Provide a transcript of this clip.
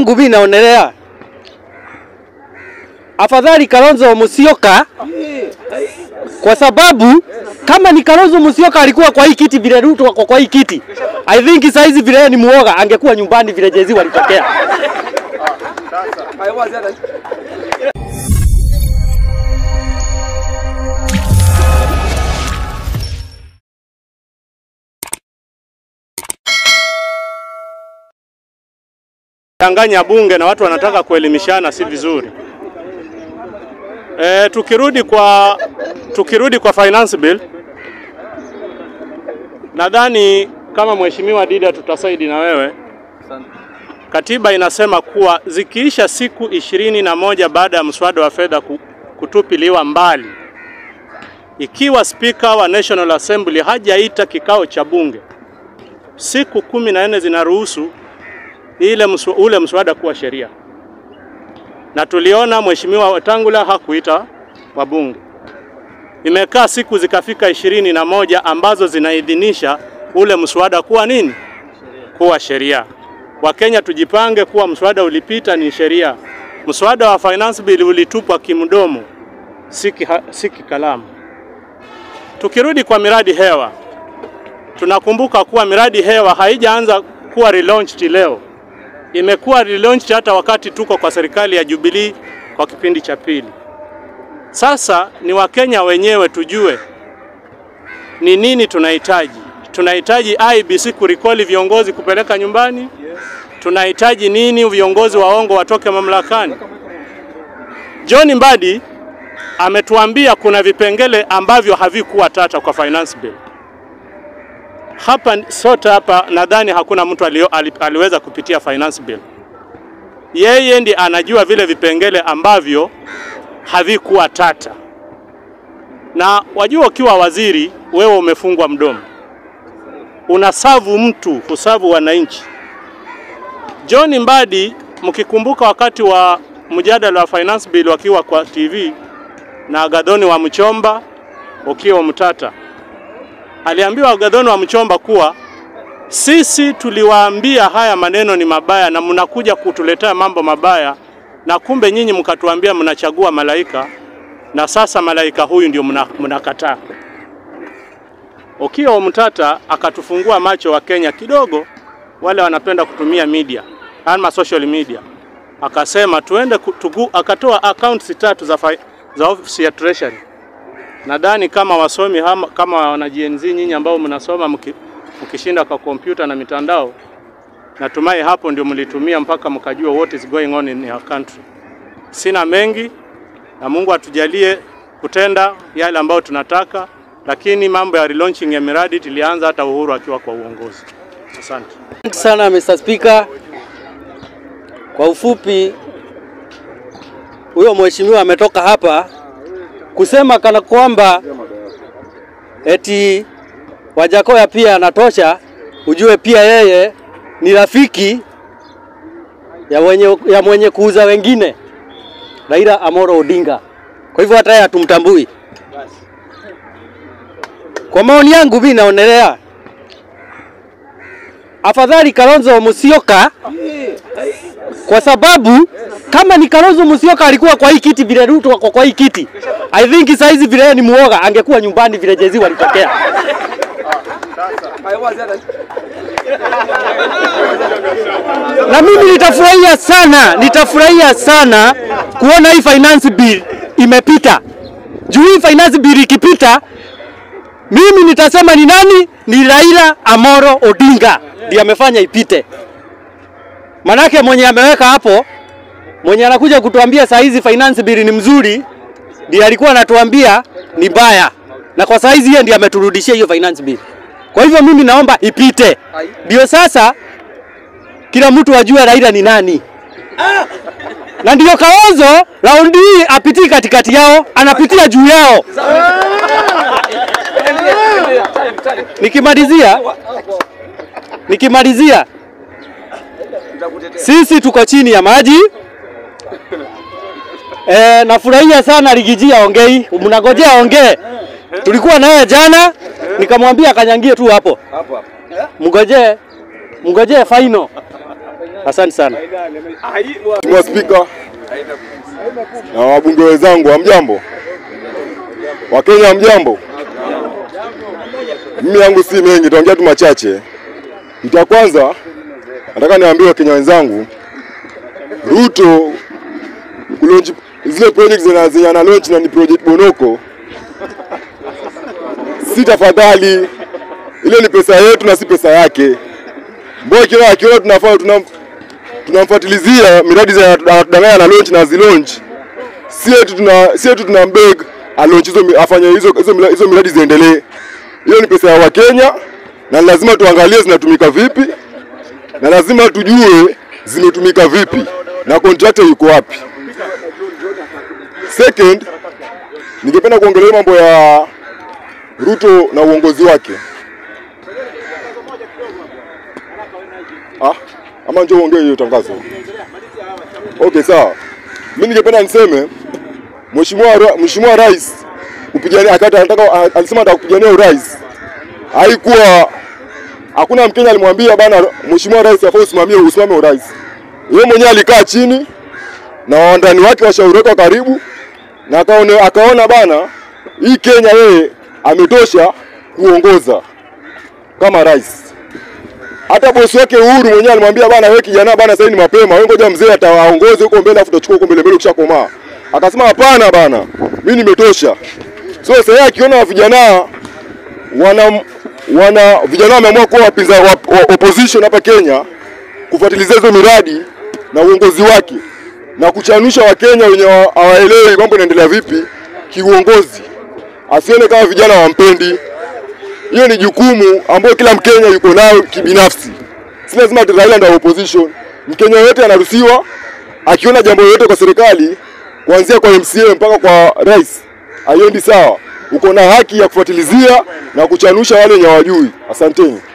yangu mimi naonelea afadhali Kalonzo Musyoka, kwa sababu kama ni Kalonzo Musyoka alikuwa kwa hii kiti vile Ruto wako kwa hii kiti, I think saa hizi vile yeye ni muoga angekuwa nyumbani vile jezi walitokea. Changanya bunge na watu wanataka kuelimishana, si vizuri. E, tukirudi kwa tukirudi kwa finance bill, nadhani kama mheshimiwa Dida tutasaidi na wewe. Katiba inasema kuwa zikiisha siku ishirini na moja baada ya mswada wa fedha ku- kutupiliwa mbali, ikiwa spika wa National Assembly hajaita kikao cha bunge, siku kumi na nne zinaruhusu ile mswa, ule mswada kuwa sheria, na tuliona mheshimiwa Wetangula hakuita wabunge. Imekaa siku zikafika ishirini na moja ambazo zinaidhinisha ule mswada kuwa nini, kuwa sheria. Wakenya tujipange kuwa mswada ulipita ni sheria. Mswada wa finance bill ulitupwa kimdomo, si kiha- si kikalamu. Tukirudi kwa miradi hewa, tunakumbuka kuwa miradi hewa haijaanza kuwa relaunched leo imekuwa relaunched hata wakati tuko kwa serikali ya Jubilee kwa kipindi cha pili. Sasa ni Wakenya wenyewe tujue ni nini tunahitaji. Tunahitaji IBC kurikoli viongozi kupeleka nyumbani? Tunahitaji nini viongozi waongo watoke mamlakani? John Mbadi ametuambia kuna vipengele ambavyo havikuwa tata kwa finance bill. Hapa sote hapa nadhani hakuna mtu alio, ali, aliweza kupitia finance bill. Yeye ndi anajua vile vipengele ambavyo havikuwa tata, na wajua, ukiwa waziri wewe umefungwa mdomo, unasavu mtu, husavu wananchi. John Mbadi, mkikumbuka wakati wa mjadala wa finance bill wakiwa kwa TV na Gadhoni wa Mchomba, Okiya Mtata aliambiwa Gadhoni wa Mchomba kuwa sisi tuliwaambia haya maneno ni mabaya na mnakuja kutuletea mambo mabaya, na kumbe nyinyi mkatuambia mnachagua malaika, na sasa malaika huyu ndio mna- mnakataa. Okiya Mtata akatufungua macho wa Kenya kidogo, wale wanapenda kutumia media ama social media, akasema tuende ku- tugu, akatoa accounts tatu za, fi- za ofisi ya treasury Nadhani kama wasomi hama, kama wana Gen Z nyinyi ambao mnasoma mki, mkishinda kwa kompyuta na mitandao, natumai hapo ndio mlitumia mpaka mkajua what is going on in your country. Sina mengi na Mungu atujalie kutenda yale ambayo tunataka, lakini mambo ya relaunching ya miradi tulianza hata Uhuru akiwa kwa uongozi. Asante. Asante sana Mr. Speaker. Kwa ufupi, huyo mheshimiwa ametoka hapa kusema kana kwamba eti Wajakoya pia anatosha. Ujue pia yeye ni rafiki ya mwenye, ya mwenye kuuza wengine Raila Amolo Odinga. Kwa hivyo hata yeye hatumtambui. Kwa maoni yangu mimi naonelea afadhali Kalonzo Musyoka kwa sababu kama ni Kalonzo Musyoka alikuwa kwa hii kiti vile Ruto wako kwa hii kiti, I think saa hizi vile yeye ni muoga angekuwa nyumbani vile jezi walitokea. Na mimi nitafurahia sana, nitafurahia sana kuona hii finance bill imepita. Juu hii finance bill ikipita, mimi nitasema ni nani? Ni Raila Amolo Odinga ndiye amefanya ipite. Manake mwenye ameweka hapo, mwenye anakuja kutuambia saa hizi finance bill ni mzuri, ndiye alikuwa anatuambia ni mbaya, na kwa saa hizi yeye ndiye ameturudishia hiyo finance bill. Kwa hivyo mimi naomba ipite, ndio sasa kila mtu ajue Raila ni nani, na ndio Kalonzo raundi hii apitii katikati yao, anapitia juu yao. Nikimalizia, nikimalizia, sisi tuko chini ya maji. E, nafurahia sana Rigiji aongei, mnagojea aongee. Tulikuwa naye jana, nikamwambia akanyangie tu hapo, mngojee mngojee final. Asante sana. Mheshimiwa Spika na wabunge wenzangu, hamjambo? Wakenya hamjambo? Mimi yangu si mengi, nitaongea tu machache. Kitu ya kwanza nataka niwaambie Wakenya wenzangu, Ruto kulonji zile project zina zenye ana launch na ni project Bonoko, si tafadhali, ile ni pesa yetu na si pesa yake. Mbona kila akiona tunafanya tuna tunamfuatilizia miradi za anatudanganya na launch na zilaunch, si eti tuna si eti tuna mbeg alaunch hizo mi- afanye hizo hizo, mila- hizo miradi ziendelee. Hiyo ni pesa ya Wakenya na lazima tuangalie zinatumika vipi na lazima tujue zimetumika vipi na contractor yuko wapi. Second, ningependa kuongelea mambo ya Ruto na uongozi wake. Ah, ama njoo uongee hiyo tangazo. Okay, sawa. Mimi ningependa niseme Mheshimiwa Ra- Mheshimiwa Rais kupigania akata anataka alisema anataka kupigania urais. Haikuwa hakuna Mkenya alimwambia bana Mheshimiwa Rais afaa usimamie usimame urais. Yeye mwenyewe alikaa chini na wandani wake washauri wake wa karibu na akaona, akaona bana hii Kenya yeye ametosha kuongoza kama rais hata bosi wake Uhuru mwenyewe alimwambia bana, wewe kijana bana, sasa ni mapema, wewe ngoja mzee atawaongoze huko mbele, afu utachukua huko mbele mbele ukishakomaa. Akasema hapana bana, mimi nimetosha. So sasa yeye akiona vijana wana wana vijana wameamua kuwa wapinza wa, wa, opposition hapa Kenya kufuatilizia hizo miradi na uongozi wake na kuchanusha Wakenya wenye wa- hawaelewi mambo yanaendelea vipi kiuongozi, asione kama vijana wampendi hiyo ni jukumu ambayo kila Mkenya yuko nayo kibinafsi. Si lazima ati Raila ndio opposition. Mkenya yote anaruhusiwa akiona jambo lolote kwa serikali, kuanzia kwa MCA mpaka kwa rais, haiendi sawa, uko na haki ya kufuatilizia na kuchanusha wale wenye hawajui. Asanteni.